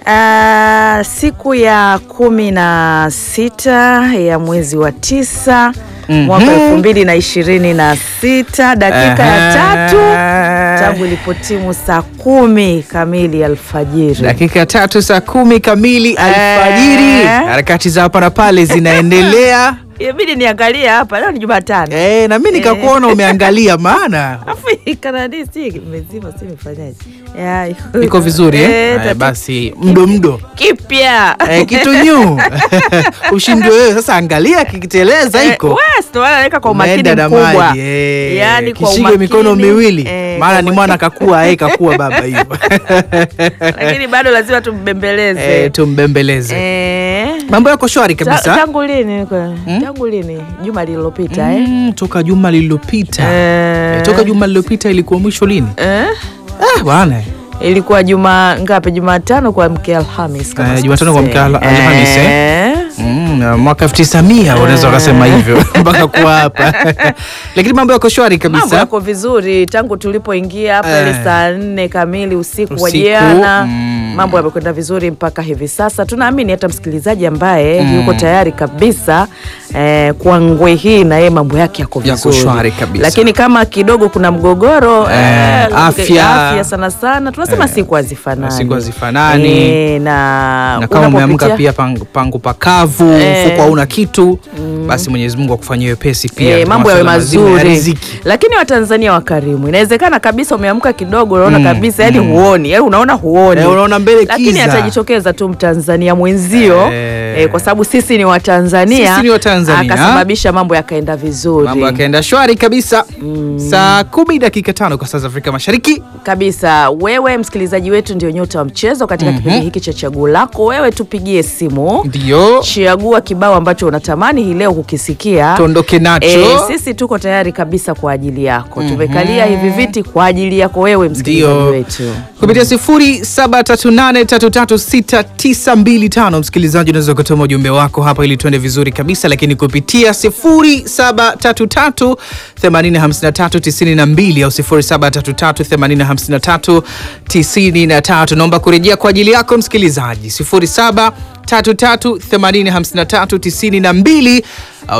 Uh, siku ya kumi na sita ya mwezi wa tisa Mhm. mwaka elfu mbili na ishirini na sita dakika ya tatu tangu ilipotimu saa kumi kamili alfajiri. dakika tatu saa kumi kamili alfajiri. Eh. Harakati za hapa na pale zinaendelea. Ibidi niangalie hapa, leo ni Jumatano. Eh, na mimi nikakuona umeangalia, maana Afu kanadi si mezima, si imefanyaje? Ya, iko vizuri eh? Eh, Haya, tatu- basi mdo mdo kipya eh, kitu nyu ushindwe wewe sasa, angalia kikiteleza iko West wanaweka kwa umakini Umeenda na mkubwa, maji, eh. yaani kwa Kishike umakini mikono miwili eh, maana kwa ni umakini. mwana kakua eh, kakua baba hivyo lakini bado lazima tumbembeleze eh, tumbembeleze Eh, mambo yako shwari ta- kabisa tangu lini kwa- tangu lini juma lililopita eh? mm, toka juma lililopita Eh. Eh, toka juma lililopita ilikuwa mwisho lini Eh? ah, bwana ilikuwa juma ngapi jumatano kwa mke alhamis kama Eh, Jumatano kwa sikosei. mke Al- Alhamis, eh? Eh. Mm, na mwaka elfu tisa mia unaweza ukasema hivyo mpaka kuwa hapa lakini mambo yako shwari mambo kabisa yako vizuri tangu tulipoingia hapa ile Eh. saa nne kamili usiku, wa Usiku, jana mm. mambo yamekwenda vizuri mpaka hivi sasa tunaamini hata msikilizaji ambaye yuko tayari kabisa eh, kwa ngwe hii na yeye mambo yake yako Yako vizuri shwari kabisa. lakini kama kidogo kuna mgogoro Eh, afya. afya sana sana tunasema siku hazifanani siku hazifanani. Eh, na na kama umeamka unapopitia- pia pangu, pangu pakavu Eh. mfuko hauna kitu basi mwenyezi mungu akufanyia wepesi pia E, mambo yawe Masuala mazima ya mazuri riziki. lakini watanzania wakarimu inawezekana kabisa umeamka kidogo unaona kabisa yani huoni yani unaona huoni Eh, unaona mbele lakini kiza. atajitokeza tu mtanzania mwenzio Eh. eh, kwa sababu sisi ni watanzania Sisi ni Watanzania. akasababisha mambo yakaenda vizuri mambo yakaenda shwari kabisa saa kumi dakika tano kwa saa za afrika mashariki kabisa wewe msikilizaji wetu ndio nyota wa mchezo katika kipindi hiki cha chaguo lako wewe tupigie simu ndio chagua kibao ambacho unatamani hii leo kukisikia tuondoke nacho E, sisi tuko tayari kabisa kwa ajili yako tumekalia hivi viti kwa ajili yako wewe msikilizaji ndio wetu kupitia 0738336925 msikilizaji unaweza ukatuma ujumbe wako hapa ili tuende vizuri kabisa lakini kupitia 0733805392 au 0733805393 naomba kurejea kwa ajili yako msikilizaji 0733805392 au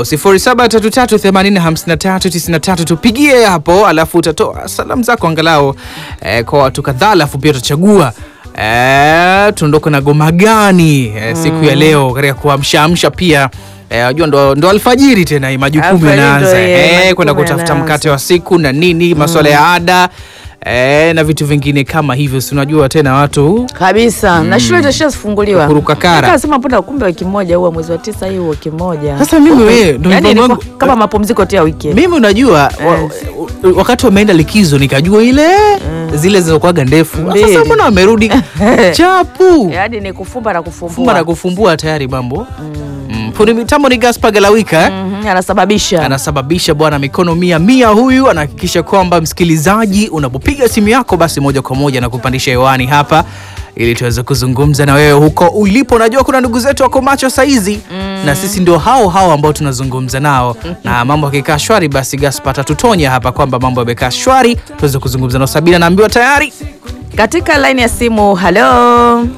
0733805393 tupigie hapo alafu utatoa salamu zako angalau eh, kwa watu kadhaa alafu pia utachagua eh, tuondoke na goma gani eh, siku ya leo katika kuamshaamsha pia Eh, unajua ndo, ndo alfajiri tena hii majukumu Alfajiri ndo, yanaanza eh, eh, majukumu kwenda kutafuta yanaanza. mkate wa siku na nini masuala ya ada eh, na vitu vingine kama hivyo si unajua tena watu kabisa na shule itashafunguliwa Kuruka kara. kasema punda kumbe wiki moja huwa mwezi wa tisa hii wiki moja Sasa mimi wewe, ndo yani mpango ilikuwa wangu- kama mapumziko tu ya wiki mimi unajua wa, wakati wameenda likizo nikajua ile zile zilizokuwaga ndefu Mbili. sasa mbona wamerudi chapu yani ni kufumba na fumba na kufumbua kufumbua tayari mambo mm. fundi mitambo ni Gaspar Galawika eh? Mhm, anasababisha anasababisha bwana mikono mia mia huyu anahakikisha kwamba msikilizaji unapopiga simu yako basi moja kwa moja na kupandisha hewani hapa ili tuweze kuzungumza na wewe huko ulipo najua kuna ndugu zetu wako macho saizi na sisi ndio hao hao ambao tunazungumza nao na mambo yakikaa shwari basi Gaspar atatutonya hapa kwamba mambo yamekaa shwari tuweze kuzungumza nao Sabina naambiwa tayari katika laini ya simu halo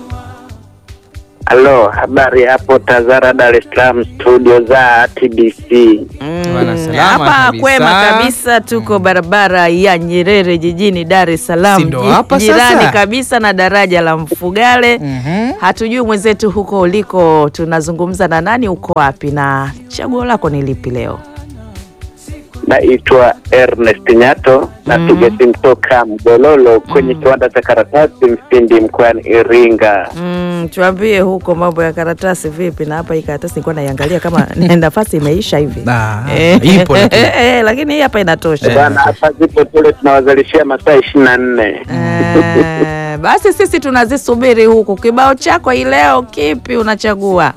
Halo, habari hapo Tazara, Dar es Salaam, studio za TBC. Bwana, Mm, salama hapa kabisa. kwema kabisa tuko barabara ya Nyerere jijini Dar es Si Salaam ndo ji- hapa jirani sasa? kabisa na daraja la Mfugale Mhm. hatujui mwenzetu huko uliko tunazungumza na nani uko wapi na chaguo lako ni lipi leo Naitwa Ernest Nyato, napiga simu toka Mgololo kwenye kiwanda cha karatasi Mfindi mkoani Iringa. mm, tuambie huko mambo ya karatasi vipi na hapa hii karatasi nilikuwa naiangalia kama nafasi imeisha hivi Ah, Eh, ipo lakini. eh, lakini hii hapa inatosha Bwana, hapa zipo tule tunawazalishia masaa ishirini na nne. Eh, basi sisi tunazisubiri huku. Kibao chako hii leo kipi unachagua?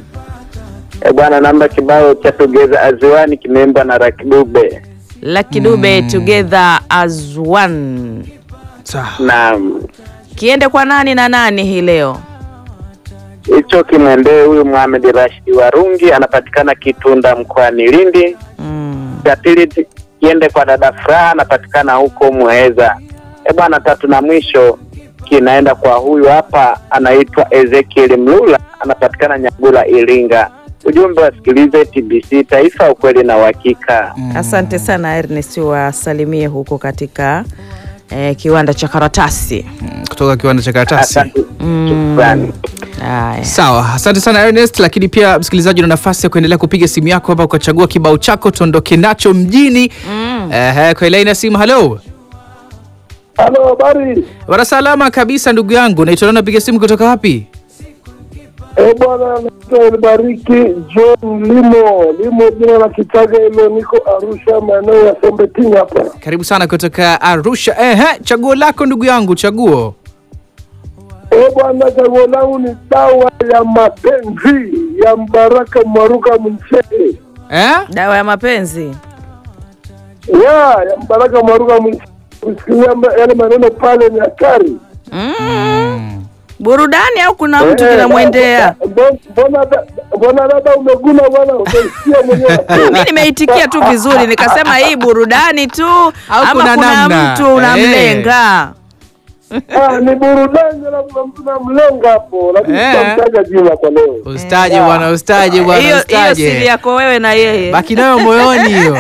E bwana, namba kibao cha Tugeza Aziwani kimeimbwa na Rakidube Lucky Dube together as one. Sawa. na Kiende kwa nani na nani hii leo? hicho kimwendee huyu Mohamed Rashidi Warungi, anapatikana Kitunda mkoani Lindi. Mm. cha pili ti- kiende kwa dada Furaha anapatikana huko Muheza. E bwana, tatu na mwisho wiki inaenda kwa huyu hapa, anaitwa Ezekiel Mlula, anapatikana Nyagula, Iringa. Ujumbe wasikilize TBC Taifa, ukweli na uhakika. Asante sana Ernest, wasalimie huko katika eh, kiwanda cha karatasi. Mm, kutoka kiwanda cha karatasi. Asante, shukrani. Haya. Sawa, asante sana Ernest, lakini pia msikilizaji, una nafasi ya kuendelea kupiga simu yako hapa ukachagua kibao chako tuondoke nacho mjini. Ehe, kwa ilaini ya simu. Halo Halo, habari bwana, salama kabisa ndugu yangu, naitwa nani, napiga simu kutoka wapi? eh bwana, naitwa Elibariki John Limo Limo, jina la Kichaga hilo, niko Arusha, maeneo ya Sombetini hapa. Karibu sana kutoka Arusha. Ehe, chaguo lako ndugu yangu, chaguo. Eh bwana, chaguo langu ni dawa ya mapenzi ya Mbaraka Mwaruka Mnchele, Eh? Dawa ya mapenzi. ya ya Mbaraka Mwaruka Mnchele. Kusikia ma- yale maneno pale ni hatari. Mm. Burudani au kuna mtu Eh, kinamwendea? mbona- Mbona da- mbona dada umeguna bwana, umesikia mwenyewe Mi nimeitikia tu vizuri, nikasema hii burudani tu ama kuna kuna, namna? mtu unamlenga. Ah, ni burudani na kuna mtu namlenga hapo, lakini Eh. tutamtaja jina kwa leo. Ustaje bwana, ustaje bwana, Hiyo hiyo siri ustaje. yako wewe na yeye. Baki nayo moyoni hiyo.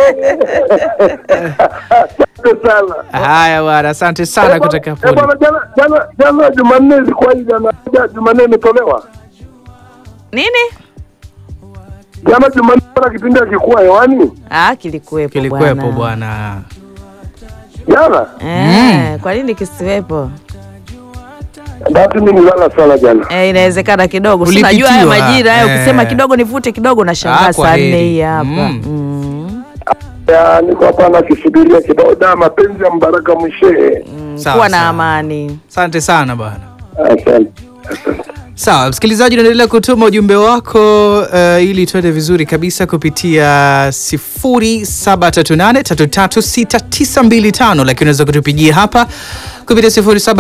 Asante sana. Haya bwana, asante sana Eh, kutoka bwana- eh, Poli. bwana, jana jana jana Jumanne ilikuwa hii jana jana Jumanne imetolewa. Nini? Jana Jumanne kuna kipindi hakikuwa hewani. Ah, kilikuwepo Kilikuwepo bwana. Jana Eh, kwa nini kisiwepo? basi mimi nilala sana jana. Eh, inawezekana kidogo. Si Ulipitiwa, Unajua haya majira hayo eh. ukisema kidogo nivute kidogo na Ah, shangaa kwa saa heri. nne hii hapa. Mm. Mm. Ya, niko hapa nakisubiria kibao da mapenzi ya Mbaraka Mshehe. Mm, Sawa, Kuwa na sawa. amani. Asante sana bwana. Asante. Sawa, msikilizaji, unaendelea kutuma ujumbe wako uh, ili tuende vizuri kabisa kupitia 0738336925 lakini unaweza kutupigia hapa kupitia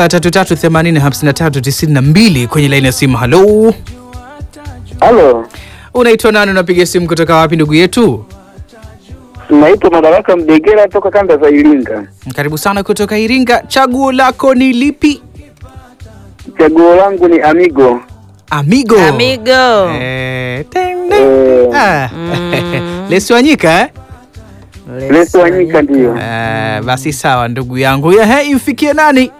0733805392 kwenye laini ya simu. Halo, Halo, unaitwa nani? Unapiga simu kutoka wapi ndugu yetu? naitwa Madaraka Mdegera toka kanda za Iringa. Karibu sana kutoka Iringa. Chaguo lako ni lipi? Chaguo langu ni Amigo. Amigo. Amigo. Eh, teng, teng. Eh, Ah. Mm. Lesi Wanyika eh? Leso Wanyika ndiyo Eh, basi sawa ndugu yangu. Ehe, imfikie nani?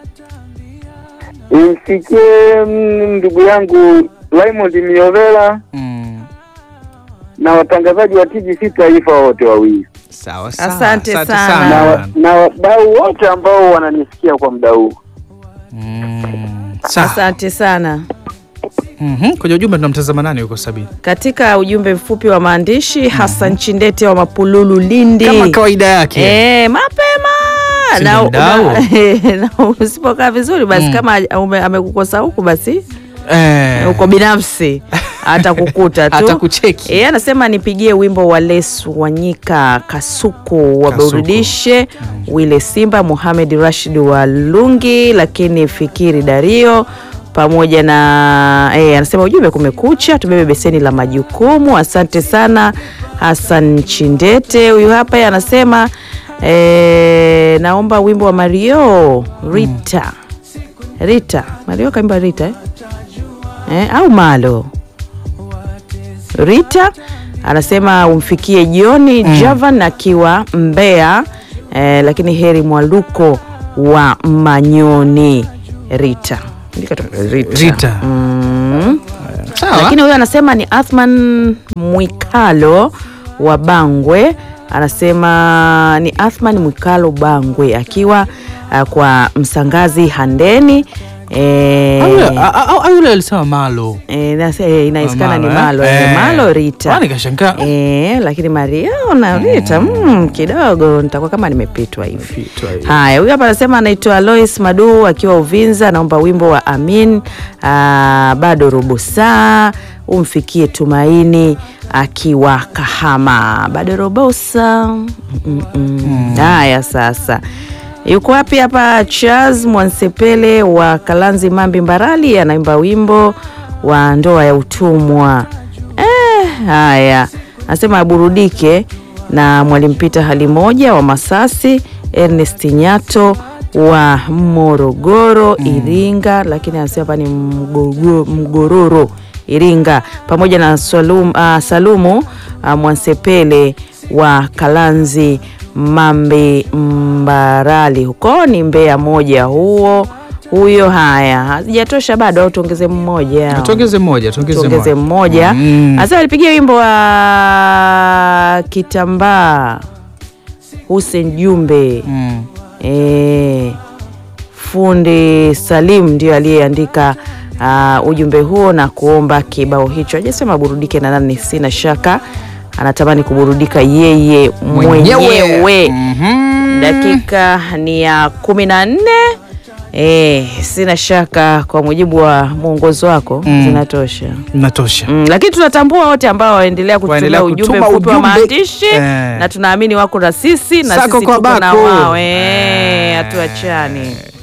imfikie mm, ndugu yangu Raymond Miovela Mm, na watangazaji wa TBC Taifa wote wawili sawa sawa. Asante sana. na, sana. wa- na wadau wote ambao wananisikia kwa muda huu. Mm, sawa. Asante sana. Mhm, Kwenye ujumbe tunamtazama nani huko Sabini? Katika ujumbe mfupi wa maandishi Hassan Chindete wa Mapululu Lindi. Kama kawaida yake. Eh, mapema Si na, ni mdau. na, na usipokaa vizuri basi kama ume- amekukosa huku basi Eh, uko binafsi atakukuta tu Atakucheki. Eh, anasema nipigie wimbo wa Lesu Wanyika Kasuku waburudishe Wile Simba Muhamed Rashid wa Lungi, lakini Fikiri Dario pamoja na eh, anasema ujumbe kumekucha, tubebe beseni la majukumu. Asante sana Hassan Chindete. Huyu hapa yeye anasema eh, naomba wimbo wa Mario Rita Rita Mario kaimba Rita eh? Eh, au Malo Rita anasema umfikie Joni Javan akiwa Mbeya eh, lakini heri Mwaluko wa Manyoni Rita Andika tu, Rita, Rita. Mm. Sawa. Lakini huyo anasema ni Athman Mwikalo wa Bangwe, anasema ni Athman Mwikalo Bangwe akiwa uh, kwa Msangazi Handeni eh, Au yule- a- a- au yule alisema Malo. Eh, nasi- eh, inawezekana ni Malo, Malo eh? eh, Eh. Malo Rita Kwani kashangaa. eh, lakini Mario na Rita mm, kidogo nitakuwa kama nimepitwa hivi. Pitwa hivi. Haya, huyu hapa anasema anaitwa Alois Madu akiwa Uvinza, anaomba wimbo wa Amin aa, bado robo saa umfikie Tumaini akiwa Kahama, bado robo saa mm, mm, mm. Haya, sasa yuko wapi hapa? Charles Mwansepele wa Kalanzi Mambi Mbarali anaimba wimbo wa ndoa ya utumwa. Eh, haya anasema aburudike na Mwalimu Pita hali moja wa Masasi, Ernest Nyato wa Morogoro Iringa, lakini anasema hapa ni Mgogo- Mgororo Iringa, pamoja na Salum, ah, Salumu ah, Mwansepele wa Kalanzi Mambe Mbarali, huko ni Mbeya moja huo huyo. Haya, hazijatosha bado, au tuongeze mmoja Tuongeze mmoja, tuongeze tuongeze mmoja. mmoja Mm. hasa alipigia wimbo wa kitambaa Hussein Jumbe Mm. e, fundi Salim ndio aliyeandika uh, ujumbe huo na kuomba kibao hicho. Hajasema burudike na nani, sina shaka anatamani kuburudika yeye mwenyewe. Mhm. Dakika ni ya kumi na nne. E, sina shaka kwa mujibu wa mwongozo wako Mm. zinatosha. Natosha. Mm, lakini tunatambua wote ambao waendelea kutumia Waendelea ujumbe kutuma mfupi wa ujumbe, maandishi eh. na tunaamini wako na sisi na Sako sisi kwa tuko na bako. wao Eh. eh, hatuachani.